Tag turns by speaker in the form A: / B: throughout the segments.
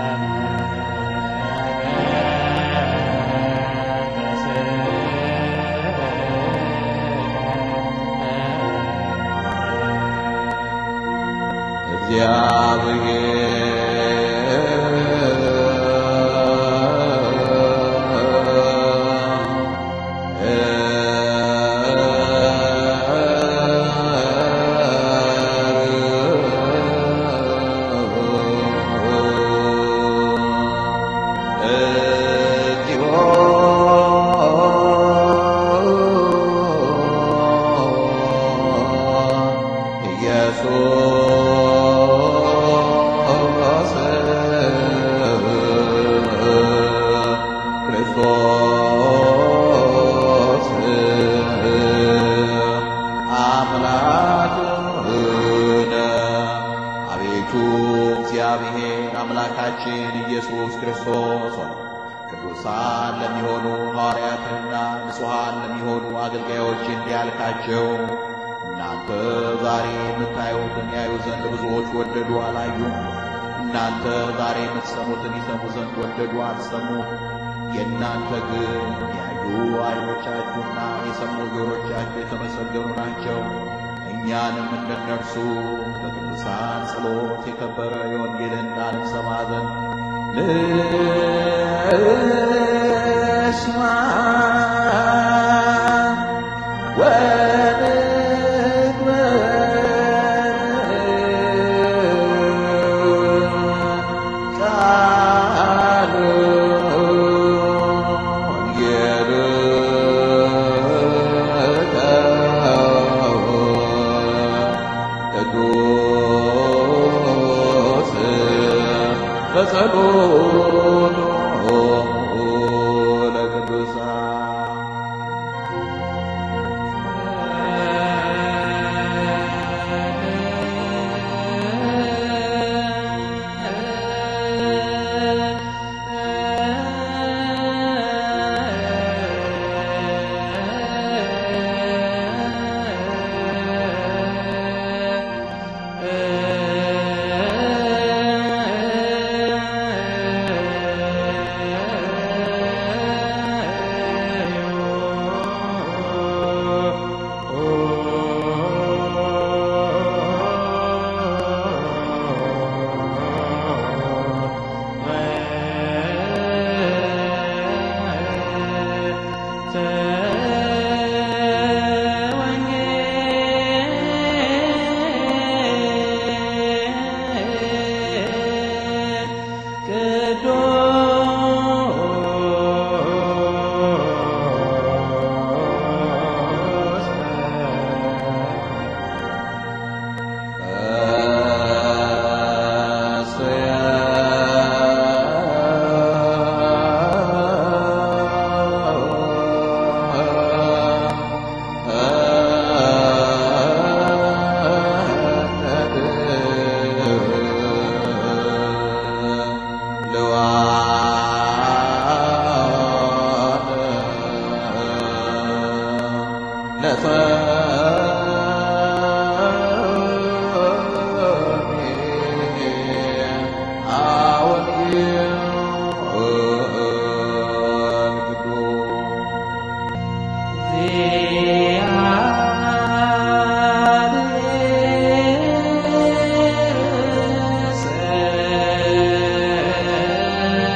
A: አቤቱ እግዚአብሔር አምላካችን ኢየሱስ ክርስቶስ ሆይ ቅዱሳን ለሚሆኑ ሐዋርያትና ንጹሐን ለሚሆኑ አገልጋዮች እንዲህ ያልካቸው እናንተ ዛሬ የምታዩትን ያዩ ዘንድ ብዙዎች ወደዱ አላዩም። እናንተ ዛሬ የምትሰሙትን ይሰሙ ዘንድ ወደዱ አልሰሙም። የእናንተ ግን ያዩ ዓይኖቻችሁና የሰሙ ጆሮቻችሁ የተመሰገኑ ናቸው። እኛንም እንደነርሱ በቅዱሳን ጸሎት የከበረ የወንጌልን ቃል እንሰማ ዘንድ ንስማ ወንግበር ቃል ቅዱስ በጸሎቱ ለቅዱሳን
B: Yeah.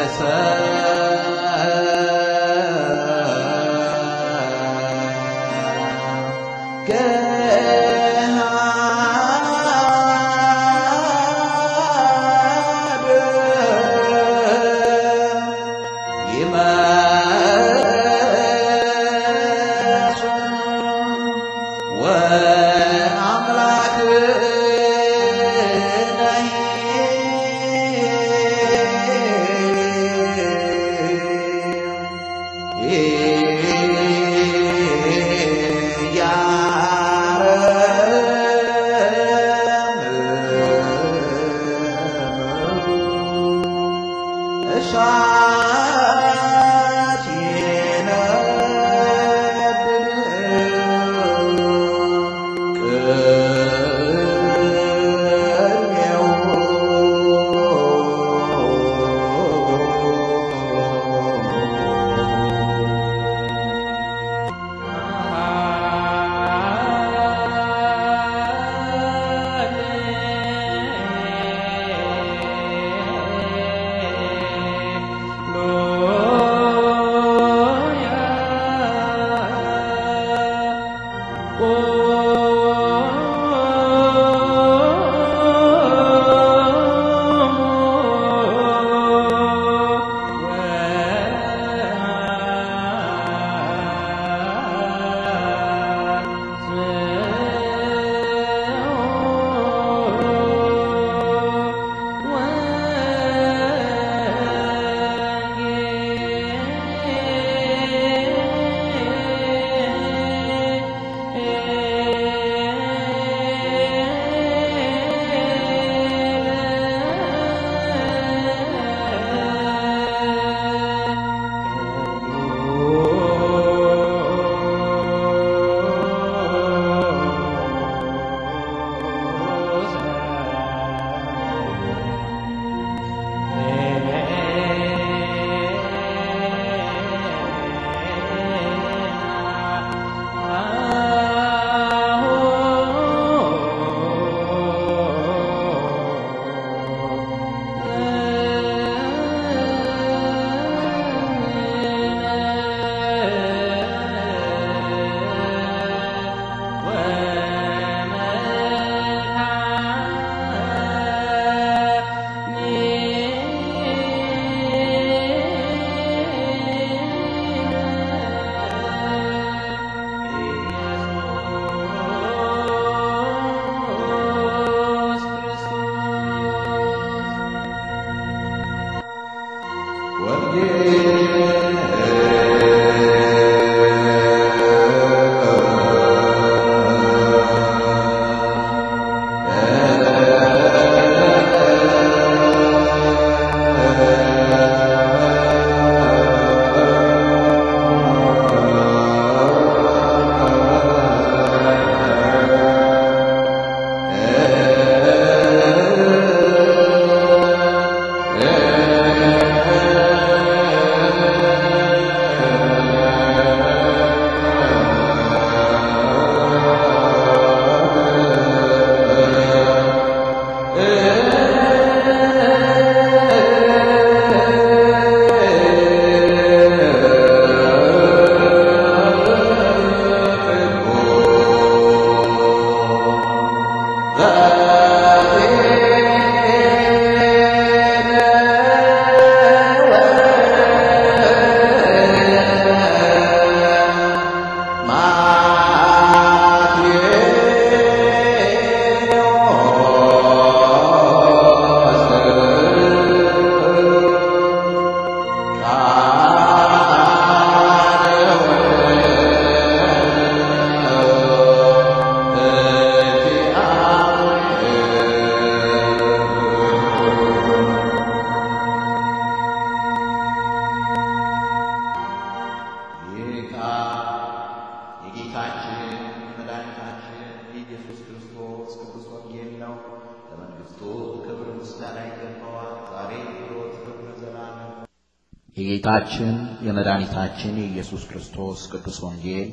B: የጌታችን የመድኃኒታችን የኢየሱስ ክርስቶስ ቅዱስ ወንጌል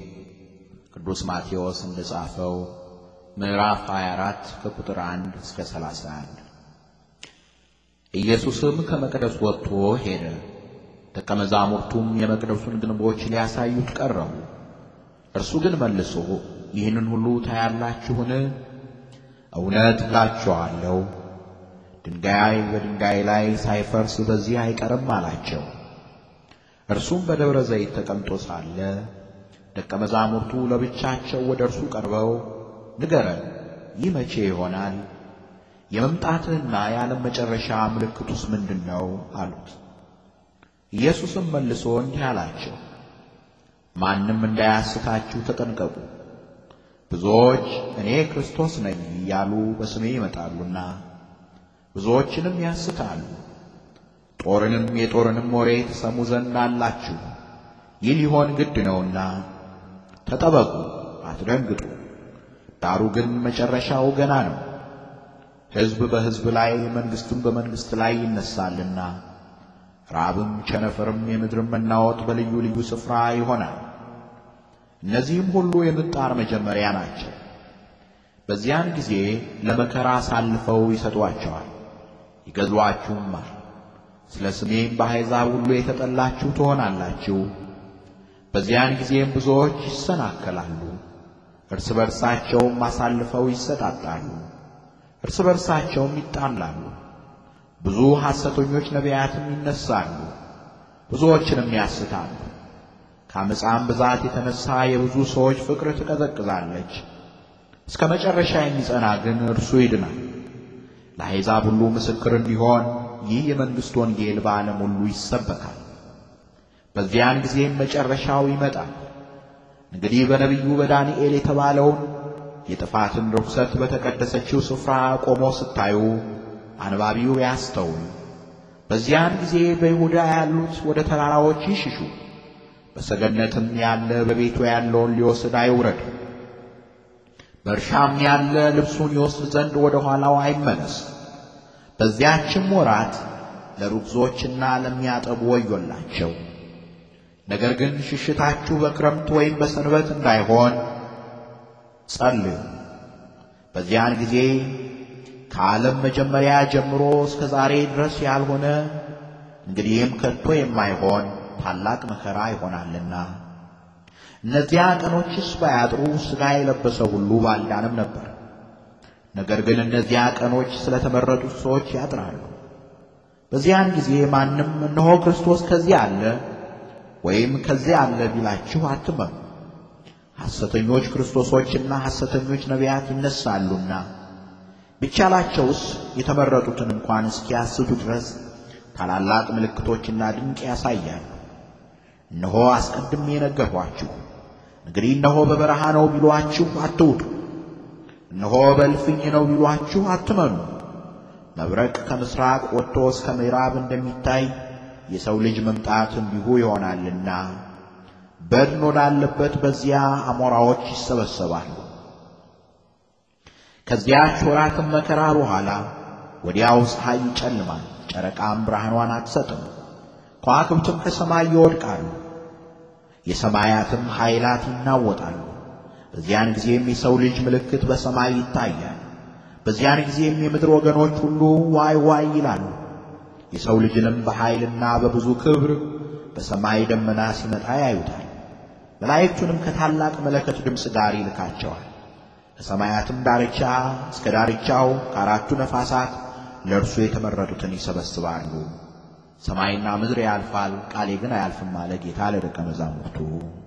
B: ቅዱስ ማቴዎስ እንደጻፈው ምዕራፍ 24 ከቁጥር 1 እስከ 31 ኢየሱስም ከመቅደስ ወጥቶ ሄደ። ደቀ መዛሙርቱም የመቅደሱን ግንቦች ሊያሳዩት ቀረቡ። እርሱ ግን መልሶ ይህንን ሁሉ ታያላችሁን? እውነት እላችኋለሁ ድንጋይ በድንጋይ ላይ ሳይፈርስ በዚህ አይቀርም አላቸው። እርሱም በደብረ ዘይት ተቀምጦ ሳለ ደቀ መዛሙርቱ ለብቻቸው ወደ እርሱ ቀርበው ንገረን፣ ይህ መቼ ይሆናል? የመምጣትህና የዓለም መጨረሻ ምልክቱስ ምንድን ነው? አሉት። ኢየሱስም መልሶ እንዲህ አላቸው፣ ማንም እንዳያስታችሁ ተጠንቀቁ። ብዙዎች እኔ ክርስቶስ ነኝ እያሉ በስሜ ይመጣሉና ብዙዎችንም ያስታሉ። ጦርንም የጦርንም ወሬ ትሰሙ ዘንድ አላችሁ። ይህ ሊሆን ግድ ነውና ተጠበቁ፣ አትደንግጡ። ዳሩ ግን መጨረሻው ገና ነው። ሕዝብ በሕዝብ ላይ መንግሥትም በመንግሥት ላይ ይነሳልና ራብም ቸነፈርም የምድርም መናወጥ በልዩ ልዩ ስፍራ ይሆናል። እነዚህም ሁሉ የምጣር መጀመሪያ ናቸው። በዚያን ጊዜ ለመከራ አሳልፈው ይሰጧቸዋል፣ ይገድሏችሁማል። ስለ ስሜም በአሕዛብ ሁሉ የተጠላችሁ ትሆናላችሁ። በዚያን ጊዜም ብዙዎች ይሰናከላሉ፣ እርስ በርሳቸውም አሳልፈው ይሰጣጣሉ፣ እርስ በርሳቸውም ይጣላሉ። ብዙ ሐሰተኞች ነቢያትም ይነሳሉ፣ ብዙዎችንም ያስታሉ። ከአመፃም ብዛት የተነሳ የብዙ ሰዎች ፍቅር ትቀዘቅዛለች። እስከ መጨረሻ የሚጸና ግን እርሱ ይድናል። ለአሕዛብ ሁሉ ምስክር እንዲሆን ይህ የመንግሥት ወንጌል በዓለም ሁሉ ይሰበካል። በዚያን ጊዜም መጨረሻው ይመጣል። እንግዲህ በነቢዩ በዳንኤል የተባለውን የጥፋትን ርኩሰት በተቀደሰችው ስፍራ ቆሞ ስታዩ አንባቢው ያስተውል። በዚያን ጊዜ በይሁዳ ያሉት ወደ ተራራዎች ይሽሹ፣ በሰገነትም ያለ በቤቱ ያለውን ሊወስድ አይውረድ። በእርሻም ያለ ልብሱን ይወስድ ዘንድ ወደ ኋላው አይመለስ። በዚያችም ወራት ለርጉዞችና ለሚያጠቡ ወዮላቸው። ነገር ግን ሽሽታችሁ በክረምት ወይም በሰንበት እንዳይሆን ጸልዩ። በዚያን ጊዜ ከዓለም መጀመሪያ ጀምሮ እስከ ዛሬ ድረስ ያልሆነ እንግዲህም ከቶ የማይሆን ታላቅ መከራ ይሆናልና። እነዚያ ቀኖችስ ባያጥሩ ሥጋ የለበሰ ሁሉ ባልዳንም ነበር። ነገር ግን እነዚያ ቀኖች ስለተመረጡት ሰዎች ያጥራሉ። በዚያን ጊዜ ማንም እነሆ ክርስቶስ ከዚህ አለ ወይም ከዚያ አለ ቢላችሁ አትመኑ። ሐሰተኞች ክርስቶሶችና ሐሰተኞች ነቢያት ይነሳሉና ቢቻላቸውስ የተመረጡትን እንኳን እስኪያስቱ ድረስ ታላላቅ ምልክቶችና ድንቅ ያሳያሉ። እነሆ አስቀድሜ ነገርኋችሁ። እንግዲህ እነሆ በበረሃ ነው ቢሏችሁ አትውጡ፣ እነሆ በእልፍኝ ነው ቢሏችሁ አትመኑ። መብረቅ ከምሥራቅ ወጥቶ እስከ ምዕራብ እንደሚታይ የሰው ልጅ መምጣት እንዲሁ ይሆናልና በድን ወዳለበት በዚያ አሞራዎች ይሰበሰባሉ። ከዚያች ወራትም መከራ በኋላ ወዲያው ፀሐይ ይጨልማል፣ ጨረቃም ብርሃኗን አትሰጥም፣ ከዋክብትም ከሰማይ ይወድቃሉ፣ የሰማያትም ኃይላት ይናወጣሉ። በዚያን ጊዜም የሰው ልጅ ምልክት በሰማይ ይታያል። በዚያን ጊዜም የምድር ወገኖች ሁሉ ዋይ ዋይ ይላሉ። የሰው ልጅንም በኃይልና በብዙ ክብር በሰማይ ደመና ሲመጣ ያዩታል። መላእክቱንም ከታላቅ መለከት ድምፅ ጋር ይልካቸዋል። ከሰማያትም ዳርቻ እስከ ዳርቻው ከአራቱ ነፋሳት ለእርሱ የተመረጡትን ይሰበስባሉ። ሰማይና ምድር ያልፋል፣ ቃሌ ግን አያልፍም አለ ጌታ ለደቀ መዛሙርቱ።